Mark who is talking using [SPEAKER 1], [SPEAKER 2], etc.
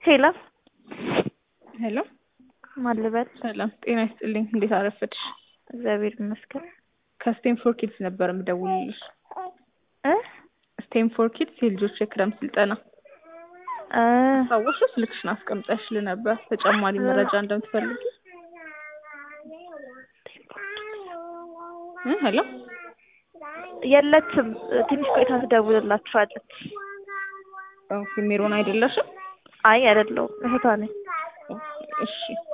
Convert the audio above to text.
[SPEAKER 1] ሄሎ
[SPEAKER 2] ሄሎ
[SPEAKER 1] ማን ልበል?
[SPEAKER 2] ሰላም ጤና ይስጥልኝ። እንዴት አረፈድሽ?
[SPEAKER 1] እግዚአብሔር ይመስገን።
[SPEAKER 2] ከስቴንፎር ኪድስ ነበር የምደውልልሽ።
[SPEAKER 1] እ
[SPEAKER 2] ስቴንፎር ኪድስ የልጆች የክረምት ስልጠና
[SPEAKER 1] እ
[SPEAKER 2] ታወሽ ስልክሽን አስቀምጠሽልህ ነበር ተጨማሪ መረጃ እንደምትፈልጊ እ ሄሎ
[SPEAKER 1] የለችም። ትንሽ ቆይታ ትደውልላችኋለች።
[SPEAKER 2] ኦኬ ሜሮን አይደለሽም?
[SPEAKER 1] አይ አይደለሁም፣ እህቷ ነኝ።
[SPEAKER 2] እሺ